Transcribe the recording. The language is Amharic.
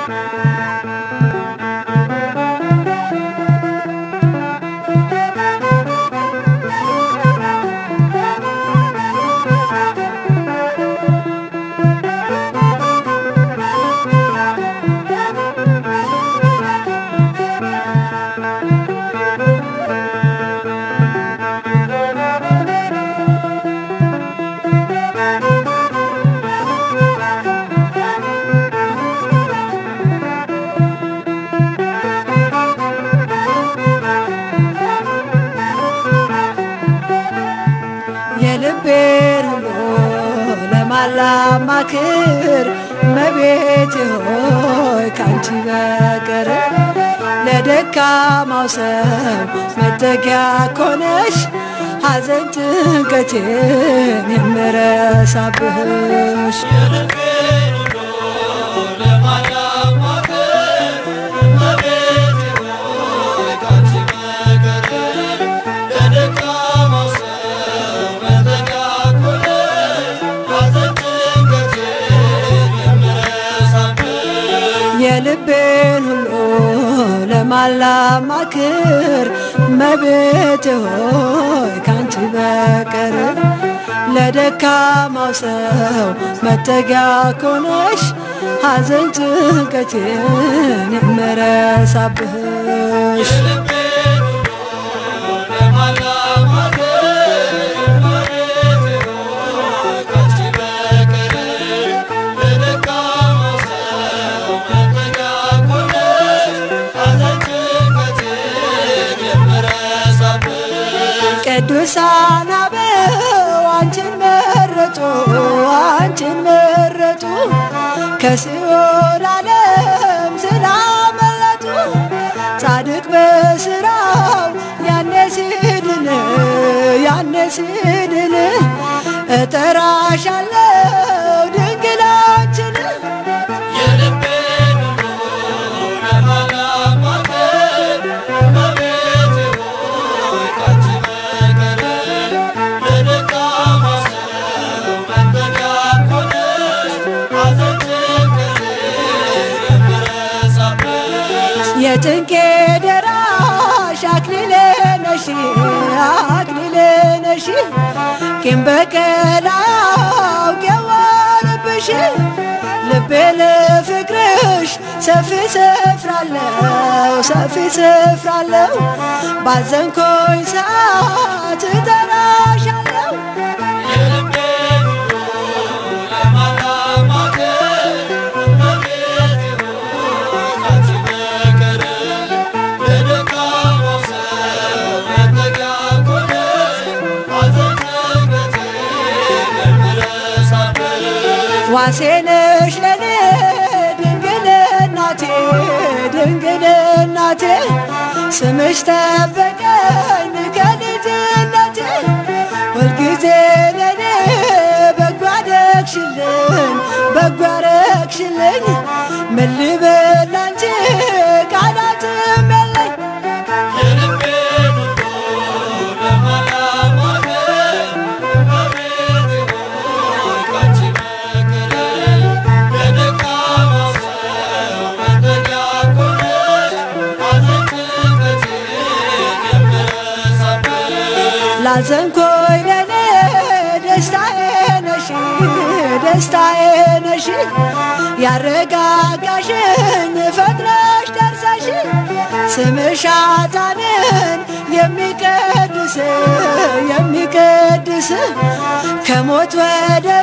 የልቤን ሁሉ ለማላማክር መቤት ሆይ ካንቺ በቀር ለደካማው ሰው መጠጊያ ኮነሽ ሐዘን ጭንቀቴን የምረሳብሽ የልቤን ሁሉ ለማላማክር መቤት ሆይ ካንቺ በቀር ለደካማው ሰው መጠጊያ ኮነሽ ሐዘን ጭንቀቴን የምረሳብሽ ቅዱሳን አበው አንቺን መረጡ አንቺን መረጡ ከሲኦል ዓለም ስላመለጡ ጻድቅ በስራው ያኔ ሲድን ያኔ ሲድን እጠራሻለው ድንግላችን የጭንቄ ደራሽ አክሊሌ ነሽ አክሊሌ ነሽ ቂም በቀል አውቄዋለብሽ ልቤ ለፍቅርሽ ሰፊ ስፍራለው ሰፊ ስፍራለው ባዘንኮኝ ሰዓት እጠራሻለው ዋሴነሽ ለኔ ድንግል እናቴ ድንግል እናቴ ስምሽ ጠበቀኝ ከልጅነቴ ሁልጊዜ ለኔ በጎ አደረግሽልኝ በጎ አደረግሽልኝ ምን ልበል አንቺ ቃላትም የለኝ ላዘንኮይ ለኔ ደስታዬ ነሽ ደስታዬ ነሽ ያረጋጋሽኝ ፈጥነሽ ደርሰሽ ስምሽ ኃጥአንን የሚቀድስ የሚቀድስ ከሞት ወደ